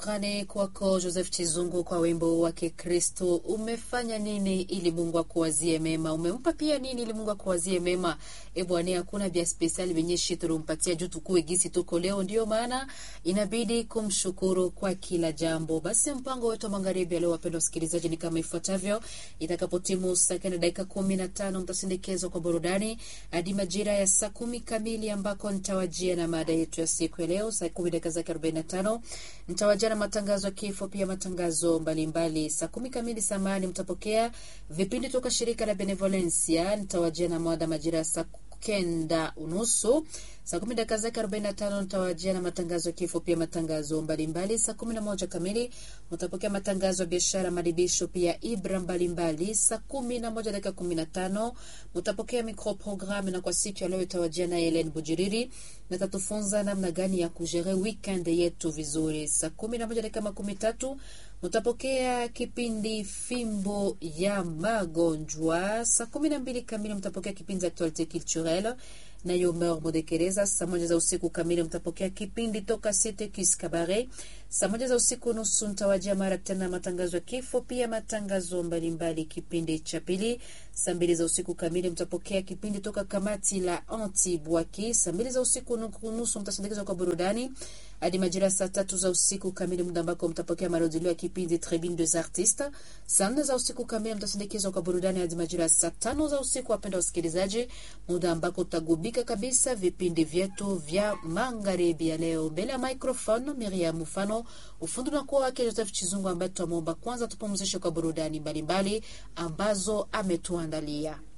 Shukrani kwako Joseph Chizungu kwa wimbo wake Kristo. Umefanya nini ili Mungu akuwazie mema? Umempa pia nini ili Mungu akuwazie mema? E Bwana, hakuna vya spesiali venye shi tulimpatia juu tukue gisi tuko leo, ndio maana inabidi kumshukuru kwa kila jambo. Basi mpango wetu wa magharibi leo, wapendwa wasikilizaji, ni kama ifuatavyo. Itakapotimu saa kenda dakika kumi na tano mtasindikizwa kwa burudani hadi majira ya saa kumi kamili ambako nitawajia na mada yetu ya siku ya leo. Saa kumi dakika zake arobaini na tano nitawajia na matangazo ya kifo, pia matangazo mbalimbali. Saa kumi kamili samani mtapokea vipindi toka shirika la Benevolencia. Nitawajia na mada majira ya saa kenda unusu saa kumi dakika zake arobaini na tano nitawajia na matangazo ya kifo pia matangazo mbalimbali. Saa kumi na moja kamili mtapokea matangazo ya biashara, madibisho pia ibra mbalimbali. Saa kumi na moja dakika kumi na tano mtapokea microprogramme, na kwa siku ya leo itawajia na Helen Bujiriri na tatufunza namna gani ya kujere weekend yetu vizuri. Saa kumi na moja dakika makumi tatu mtapokea kipindi fimbo ya magonjwa. Saa kumi na mbili kamili mtapokea kipindi actualite culturelle nayo Meur Modekereza. Saa moja za usiku kamili mtapokea kipindi toka Cite Kis Kabare. Saa moja za usiku nusu mtawajia mara tena matangazo ya kifo, pia matangazo mbalimbali kipindi cha pili. Saa mbili za usiku kamili mtapokea kipindi toka kamati la Anti Bwaki. Saa mbili za usiku nusu mtasindikizwa kwa burudani hadi majira saa tatu za usiku kamili, muda ambako mtapokea marudilio ya kipindi Tribune des Artistes. Saa nne za usiku kamili mtasindikizwa kwa burudani hadi majira saa tano za usiku, wapenda wasikilizaji, muda ambako utagubika kabisa vipindi vyetu vya magharibi ya leo. Mbele ya microphone Miriam Mfano, ufundi unakuwa wake Joseph Chizungu, ambaye tutamwomba kwanza tupumzishe kwa burudani mbalimbali ambazo ametuandalia.